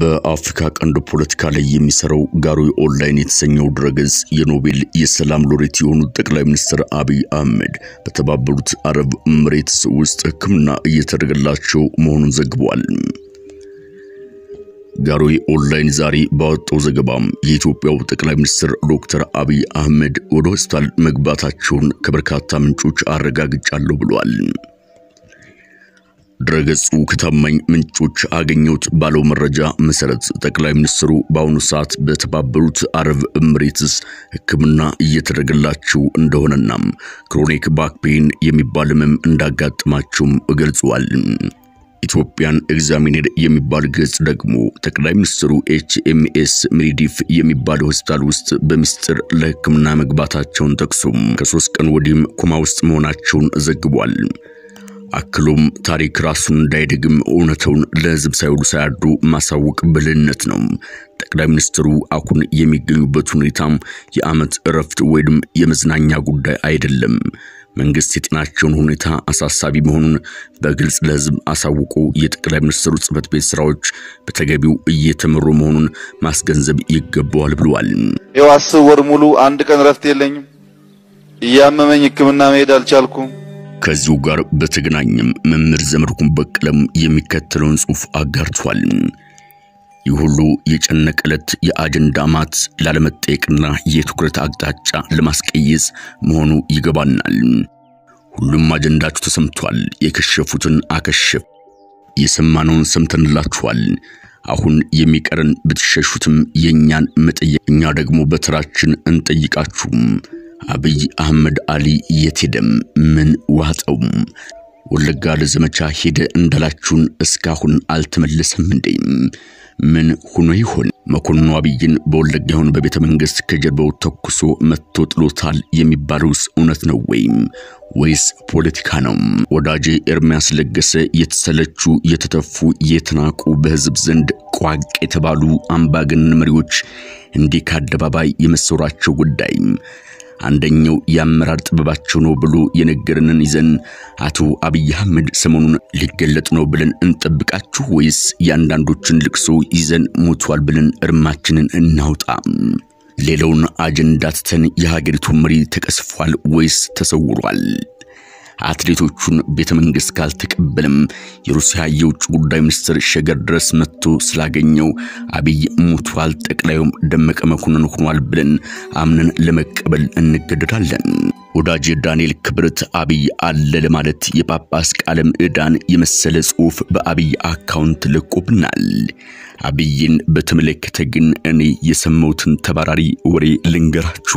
በአፍሪካ ቀንድ ፖለቲካ ላይ የሚሰራው ጋሮይ ኦንላይን የተሰኘው ድረገጽ የኖቤል የሰላም ሎሬት የሆኑት ጠቅላይ ሚኒስትር አብይ አህመድ በተባበሩት አረብ ኤሚሬትስ ውስጥ ሕክምና እየተደረገላቸው መሆኑን ዘግቧል። ጋሮይ ኦንላይን ዛሬ ባወጣው ዘገባም የኢትዮጵያው ጠቅላይ ሚኒስትር ዶክተር አብይ አህመድ ወደ ሆስፒታል መግባታቸውን ከበርካታ ምንጮች አረጋግጫለሁ ብሏል። ድረገጹ ከታማኝ ምንጮች አገኘሁት ባለው መረጃ መሰረት ጠቅላይ ሚኒስትሩ በአሁኑ ሰዓት በተባበሩት አረብ ኤሚሬትስ ሕክምና እየተደረገላቸው እንደሆነና ክሮኒክ ባክ ፔን የሚባል ህመም እንዳጋጥማቸውም ገልጿል። ኢትዮጵያን ኤግዛሚነር የሚባል ገጽ ደግሞ ጠቅላይ ሚኒስትሩ ኤችኤምኤስ ሚሪዲፍ የሚባል ሆስፒታል ውስጥ በሚስጥር ለሕክምና መግባታቸውን ጠቅሶም ከሶስት ቀን ወዲህም ኮማ ውስጥ መሆናቸውን ዘግቧል። አክሎም ታሪክ ራሱን እንዳይደግም እውነተውን ለህዝብ ሳይውሉ ሳያድሩ ማሳወቅ ብልህነት ነው። ጠቅላይ ሚኒስትሩ አሁን የሚገኙበት ሁኔታም የዓመት እረፍት ወይም የመዝናኛ ጉዳይ አይደለም። መንግስት የጤናቸውን ሁኔታ አሳሳቢ መሆኑን በግልጽ ለህዝብ አሳውቆ የጠቅላይ ሚኒስትሩ ጽህፈት ቤት ስራዎች በተገቢው እየተመሩ መሆኑን ማስገንዘብ ይገባዋል ብለዋል። ይኸው አስር ወር ሙሉ አንድ ቀን እረፍት የለኝም። እያመመኝ ህክምና መሄድ አልቻልኩም። ከዚሁ ጋር በተገናኘም መምህር ዘመድኩን በቀለም የሚከተለውን ጽሑፍ አጋርቷል። ይህ ሁሉ የጨነቀ ዕለት የአጀንዳ ማት ላለመጠየቅና የትኩረት አቅጣጫ ለማስቀየስ መሆኑ ይገባናል። ሁሉም አጀንዳችሁ ተሰምቷል። የከሸፉትን አከሸፍ፣ የሰማነውን ሰምተንላችኋል። አሁን የሚቀረን ብትሸሹትም የእኛን መጠየቅ፣ እኛ ደግሞ በተራችን እንጠይቃችሁም። አብይ አህመድ አሊ የት ሄደም? ምን ዋጠው? ወለጋ ለዘመቻ ሄደ እንዳላችሁን እስካሁን አልተመለሰም እንዴ? ምን ሆኖ ይሆን? መኮንኑ አብይን በወለጋ ይሆን በቤተ መንግስት ከጀርባው ተኩሶ መጥቶ ጥሎታል የሚባለውስ እውነት ነው ወይም ወይስ ፖለቲካ ነው? ወዳጄ ኤርሚያስ ለገሰ የተሰለቹ የተተፉ የተናቁ በህዝብ ዘንድ ቋቅ የተባሉ አምባገነን መሪዎች እንዲህ ከአደባባይ የመሰወራቸው ጉዳይ አንደኛው የአመራር ጥበባቸው ነው ብሎ የነገረንን ይዘን አቶ አብይ አህመድ ሰሞኑን ሊገለጥ ነው ብለን እንጠብቃችሁ ወይስ የአንዳንዶችን ልቅሶ ይዘን ሞቷል ብለን እርማችንን እናውጣ? ሌላውን አጀንዳ ትተን የሀገሪቱ መሪ ተቀስፏል ወይስ ተሰውሯል? አትሌቶቹን ቤተ መንግስት ካልተቀበለም የሩሲያ የውጭ ጉዳይ ሚኒስትር ሸገር ድረስ መጥቶ ስላገኘው አብይ ሞቷል፣ ጠቅላዩም ደመቀ መኮንን ሆኗል ብለን አምነን ለመቀበል እንገደዳለን። ወዳጅ ዳንኤል ክብረት አብይ አለ ለማለት የጳጳስ ቃለ ምዕዳን የመሰለ ጽሑፍ በአብይ አካውንት ለቆብናል። አብይን በተመለከተ ግን እኔ የሰማሁትን ተባራሪ ወሬ ልንገራችሁ።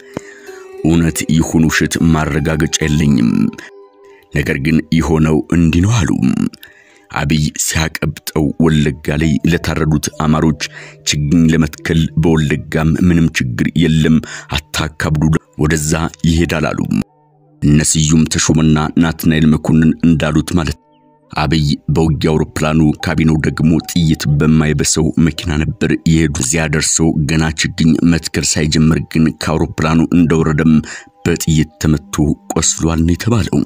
እውነት ይሁን ውሸት ማረጋገጫ የለኝም። ነገር ግን የሆነው እንዲህ ነው አሉ። አብይ ሲያቀብጠው ወለጋ ላይ ለታረዱት አማሮች ችግኝ ለመትከል በወለጋም ምንም ችግር የለም አታካብዱ፣ ወደዛ ይሄዳል አሉ። እነ ስዩም ተሾመና ናትናኤል መኮንን እንዳሉት ማለት አብይ በውጊያ አውሮፕላኑ ካቢኔው ደግሞ ጥይት በማይበሰው መኪና ነበር የሄዱ። እዚያ ደርሰው ገና ችግኝ መትከል ሳይጀምር ግን ከአውሮፕላኑ እንደወረደም በጥይት ተመቶ ቆስሏል ነው የተባለው።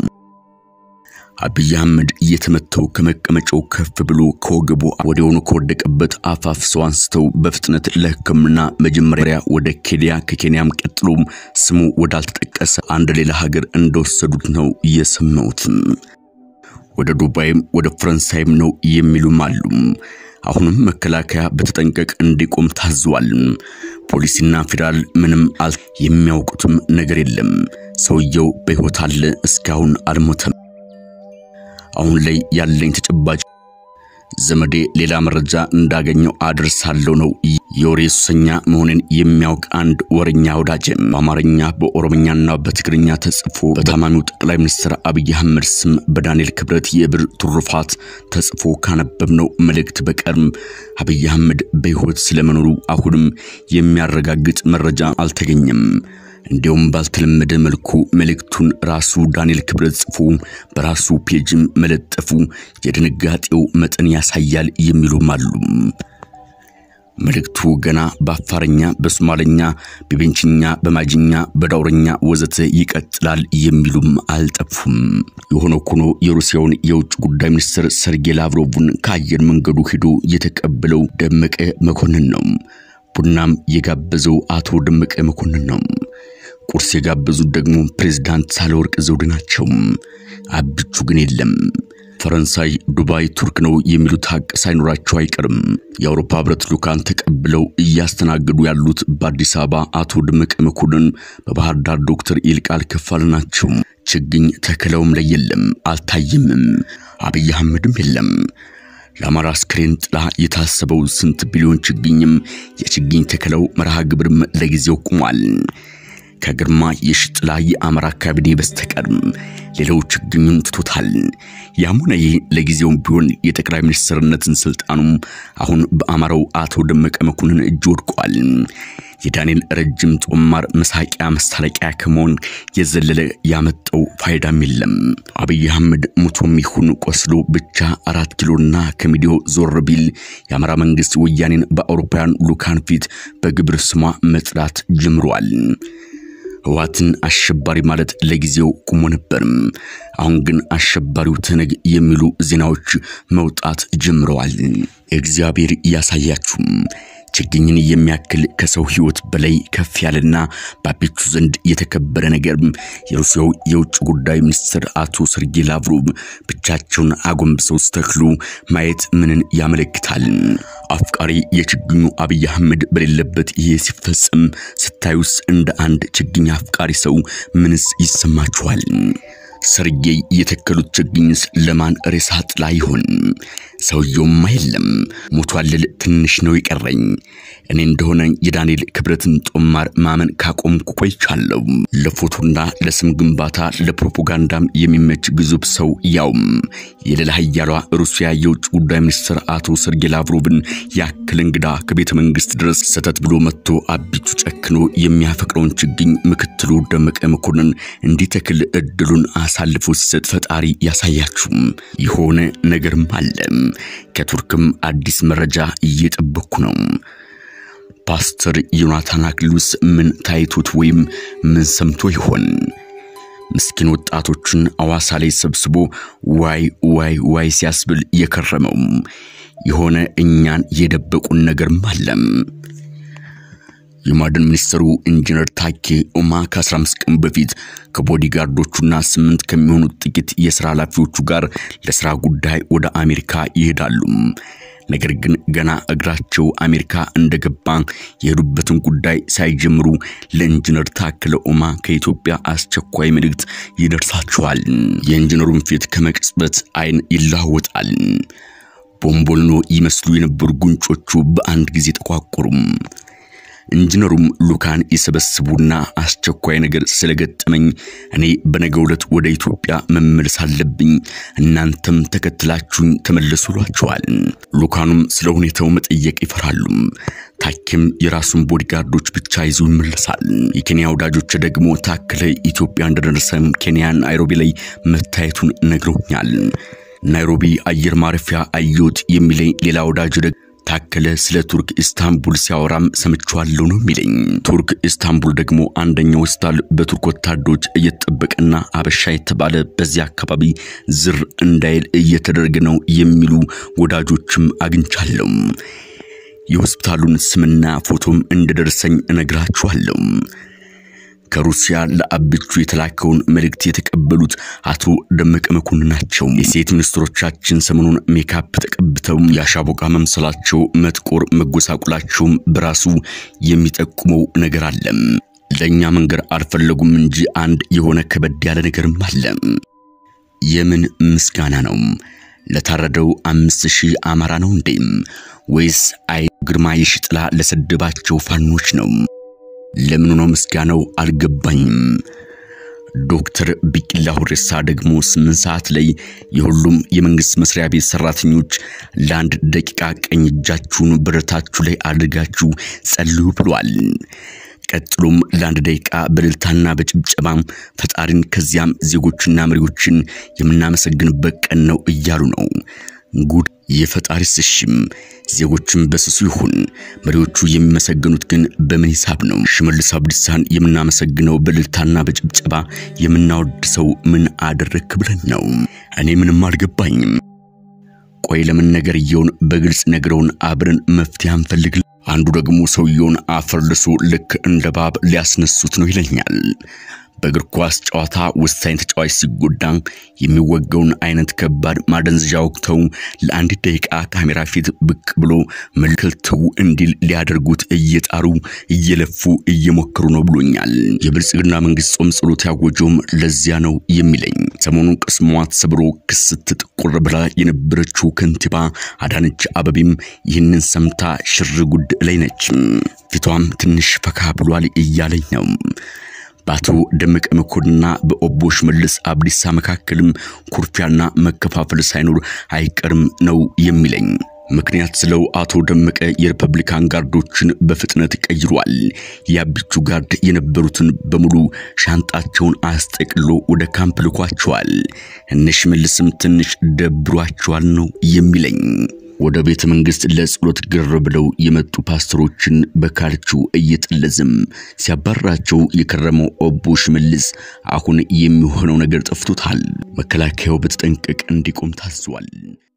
አብይ አህመድ እየተመተው ከመቀመጫው ከፍ ብሎ ከወገቡ ወዲያውኑ ከወደቀበት አፋፍ ሰው አንስተው በፍጥነት ለሕክምና መጀመሪያ ወደ ኬንያ ከኬንያም ቀጥሎም ስሙ ወዳልተጠቀሰ አንድ ሌላ ሀገር እንደወሰዱት ነው የሰማሁት። ወደ ዱባይም ወደ ፈረንሳይም ነው የሚሉም አሉ። አሁንም መከላከያ በተጠንቀቅ እንዲቆም ታዟል። ፖሊስና ፌዴራል ምንም አል የሚያውቁትም ነገር የለም። ሰውየው በሕይወት አለ፣ እስካሁን አልሞተም። አሁን ላይ ያለኝ ተጨባጭ ዘመዴ ሌላ መረጃ እንዳገኘው አድርሳለሁ ነው። የወሬ ሱሰኛ መሆንን የሚያውቅ አንድ ወረኛ ወዳጅ በአማርኛ በኦሮምኛና በትግርኛ ተጽፎ በታማሚው ጠቅላይ ሚኒስትር አብይ አህመድ ስም በዳንኤል ክብረት የብር ትሩፋት ተጽፎ ካነበብነው መልእክት በቀርም አብይ አህመድ በሕይወት ስለመኖሩ አሁንም የሚያረጋግጥ መረጃ አልተገኘም። እንዲሁም ባልተለመደ መልኩ መልእክቱን ራሱ ዳንኤል ክብረት ጽፎ በራሱ ፔጅም መለጠፉ የድንጋጤው መጠን ያሳያል የሚሉም አሉ። መልእክቱ ገና በአፋርኛ፣ በሶማለኛ፣ በቤንችኛ፣ በማጅኛ፣ በዳውረኛ ወዘተ ይቀጥላል የሚሉም አልጠፉም። የሆነ ሆኖ የሩሲያውን የውጭ ጉዳይ ሚኒስትር ሰርጌይ ላቭሮቭን ከአየር መንገዱ ሄዶ የተቀበለው ደመቀ መኮንን ነው። ቡናም የጋበዘው አቶ ደመቀ መኮንን ነው። ቁርስ የጋበዙት ደግሞ ፕሬዝዳንት ሳህለወርቅ ዘውዴ ናቸው። አብቹ ግን የለም። ፈረንሳይ፣ ዱባይ፣ ቱርክ ነው የሚሉት ሀቅ ሳይኖራቸው አይቀርም። የአውሮፓ ህብረት ልዑካን ተቀብለው እያስተናገዱ ያሉት በአዲስ አበባ አቶ ደመቀ መኮንን፣ በባህር ዳር ዶክተር ይልቃል ከፋለ ናቸው። ችግኝ ተከለውም ላይ የለም፣ አልታየምም። አብይ አህመድም የለም። ለአማራ አስክሬን ጥላ የታሰበው ስንት ቢሊዮን ችግኝም የችግኝ ተከለው መርሃ ግብርም ለጊዜው ቆሟል። ከግርማ የሽጥላ የአማራ ካቢኔ በስተቀር ሌላው ችግኙን ትቶታል። ያም ሆነ ይህ ለጊዜውም ቢሆን የጠቅላይ ሚኒስትርነትን ስልጣኑም አሁን በአማራው አቶ ደመቀ መኮንን እጅ ወድቋል። የዳንኤል ረጅም ጦማር መሳቂያ መስታለቂያ ከመሆን የዘለለ ያመጣው ፋይዳም የለም። አብይ አህመድ ሙቶም ይሁን ቆስሎ ብቻ አራት ኪሎና ከሚዲያው ዞር ቢል የአማራ መንግስት ወያኔን በአውሮፓውያን ልዑካን ፊት በግብር ስሟ መጥላት ጀምሯል። ህወሓትን አሸባሪ ማለት ለጊዜው ቁሞ ነበርም። አሁን ግን አሸባሪው ትነግ የሚሉ ዜናዎች መውጣት ጀምረዋል። እግዚአብሔር ያሳያችሁም። ችግኝን የሚያክል ከሰው ህይወት በላይ ከፍ ያለና በአቤቹ ዘንድ የተከበረ ነገር የሩሲያው የውጭ ጉዳይ ሚኒስትር አቶ ሰርጌይ ላቭሮቭ ብቻቸውን አጎንብሰው ስተክሉ ማየት ምንን ያመለክታል? አፍቃሪ የችግኙ አብይ አህመድ በሌለበት ይሄ ሲፈጸም ስታዩስ እንደ አንድ ችግኝ አፍቃሪ ሰው ምንስ ይሰማችኋል? ሰርጌይ የተከሉት ችግኝስ ለማን ሬሳ ጥላ ይሆን? ሰውየውማ የለም ሞቷል ልል ትንሽ ነው የቀረኝ። እኔ እንደሆነ የዳንኤል ክብረትን ጦማር ማመን ካቆምኩ ቆይቻለሁ። ለፎቶና ለስም ግንባታ ለፕሮፓጋንዳም የሚመች ግዙፍ ሰው ያውም የሌላ ኃያሏ ሩሲያ የውጭ ጉዳይ ሚኒስትር አቶ ሰርጌይ ላቭሮቭን ያክል እንግዳ ከቤተ መንግስት ድረስ ሰተት ብሎ መጥቶ አቢቱ ጨክኖ የሚያፈቅረውን ችግኝ ምክትሉ ደመቀ መኮንን እንዲተክል እድሉን አሳልፎ ሲሰጥ ፈጣሪ ያሳያችሁም። የሆነ ነገርም አለ። ከቱርክም አዲስ መረጃ እየጠበቅኩ ነው። ፓስተር ዮናታን አክሊሉስ ምን ታይቶት ወይም ምን ሰምቶ ይሆን? ምስኪን ወጣቶችን አዋሳ ላይ ሰብስቦ ዋይ ዋይ ዋይ ሲያስብል የከረመው የሆነ እኛን የደበቁን ነገርም አለም። የማዕድን ሚኒስትሩ ኢንጂነር ታኬ ኡማ ከ15 ቀን በፊት ከቦዲጋርዶቹና ስምንት ከሚሆኑት ጥቂት የሥራ ኃላፊዎቹ ጋር ለሥራ ጉዳይ ወደ አሜሪካ ይሄዳሉ። ነገር ግን ገና እግራቸው አሜሪካ እንደገባ የሄዱበትን ጉዳይ ሳይጀምሩ ለኢንጂነር ታከለ ኡማ ከኢትዮጵያ አስቸኳይ መልእክት ይደርሳቸዋል። የኢንጂነሩን ፊት ከመቅጽበት አይን ይለዋወጣል። ቦምቦልኖ ይመስሉ የነበሩ ጉንጮቹ በአንድ ጊዜ ተቋቆሩም። ኢንጂነሩም ሉካን የሰበስቡና አስቸኳይ ነገር ስለገጠመኝ እኔ በነገው ዕለት ወደ ኢትዮጵያ መመለስ አለብኝ፣ እናንተም ተከትላችሁኝ ተመለሱ ይሏቸዋል። ሉካኑም ስለ ሁኔታው መጠየቅ ይፈራሉ። ታኬም የራሱን ቦዲጋርዶች ብቻ ይዞ ይመለሳል። የኬንያ ወዳጆች ደግሞ ታከለ ኢትዮጵያ እንደደረሰም ኬንያ ናይሮቢ ላይ መታየቱን ነግረውኛል። ናይሮቢ አየር ማረፊያ አየሁት የሚለኝ ሌላ ወዳጅ ደግሞ ታከለ ስለ ቱርክ ኢስታንቡል ሲያወራም ሰምቼዋለሁ ነው የሚለኝ። ቱርክ ኢስታንቡል ደግሞ አንደኛው ሆስፒታል በቱርክ ወታደሮች እየተጠበቀና አበሻ የተባለ በዚያ አካባቢ ዝር እንዳይል እየተደረገ ነው የሚሉ ወዳጆችም አግኝቻለሁ። የሆስፒታሉን ስምና ፎቶም እንደደረሰኝ እነግራችኋለሁ። ከሩሲያ ለአብቹ የተላከውን መልእክት የተቀበሉት አቶ ደመቀ መኮንን ናቸው። የሴት ሚኒስትሮቻችን ሰሞኑን ሜካፕ ተቀብተው የአሻቦቃ መምሰላቸው መጥቆር መጎሳቁላቸውም በራሱ የሚጠቁመው ነገር አለ። ለእኛ መንገር አልፈለጉም እንጂ አንድ የሆነ ከበድ ያለ ነገርም አለ። የምን ምስጋና ነው? ለታረደው አምስት ሺህ አማራ ነው እንዴም? ወይስ አይ ግርማ የሽጥላ ለሰደባቸው ፋኖች ነው? ለምኑ ነው ምስጋናው? አልገባኝም። ዶክተር ቢቂላ ሁሬሳ ደግሞ ስምንት ሰዓት ላይ የሁሉም የመንግስት መስሪያ ቤት ሰራተኞች ለአንድ ደቂቃ ቀኝ እጃችሁን ብረታችሁ ላይ አድርጋችሁ ጸልዩ ብሏል። ቀጥሎም ለአንድ ደቂቃ በእልልታና በጭብጨባ ፈጣሪን ከዚያም ዜጎችና መሪዎችን የምናመሰግንበት ቀን ነው እያሉ ነው። ጉድ የፈጣሪ ስሽም ዜጎችም በስሱ ይሁን መሪዎቹ የሚመሰገኑት ግን በምን ሂሳብ ነው? ሽመልስ አብዲሳን የምናመሰግነው በእልልታና በጭብጨባ የምናወድሰው ምን አደረክ ብለን ነው? እኔ ምንም አልገባኝም። ቆይ ለምን ነገርየውን በግልጽ ነግረውን አብረን መፍትሄ አንፈልግ? አንዱ ደግሞ ሰውየውን አፈርልሶ ልክ እንደ ባብ ሊያስነሱት ነው ይለኛል። በእግር ኳስ ጨዋታ ወሳኝ ተጫዋች ሲጎዳ የሚወገውን አይነት ከባድ ማደንዘዣ ወቅተው ለአንድ ደቂቃ ካሜራ ፊት ብቅ ብሎ መልከልተው እንዲል ሊያደርጉት እየጣሩ እየለፉ እየሞከሩ ነው ብሎኛል። የብልጽግና መንግስት ጾም ጸሎት ያወጀውም ለዚያ ነው የሚለኝ። ሰሞኑን ቅስሟ ተሰብሮ ክስት ጥቁር ብላ የነበረችው ከንቲባ አዳነች አበቤም ይህንን ሰምታ ሽር ጉድ ላይ ነች። ፊቷም ትንሽ ፈካ ብሏል እያለኝ ነው። በአቶ ደመቀ መኮንንና በኦቦ ሽመልስ አብዲሳ መካከልም ኩርፊያና መከፋፈል ሳይኖር አይቀርም ነው የሚለኝ። ምክንያት ስለው አቶ ደመቀ የሪፐብሊካን ጋርዶችን በፍጥነት ቀይሯል። የአቢቹ ጋርድ የነበሩትን በሙሉ ሻንጣቸውን አስጠቅሎ ወደ ካምፕ ልኳቸዋል። እነ ሽመልስም ትንሽ ደብሯቸዋል ነው የሚለኝ። ወደ ቤተ መንግስት ለጸሎት ግር ብለው የመጡ ፓስተሮችን በካልቹ እየጠለዝም ሲያባራቸው የከረመው ኦቦ ሽመልስ አሁን የሚሆነው ነገር ጠፍቶታል። መከላከያው በተጠንቀቅ እንዲቆም ታዟል።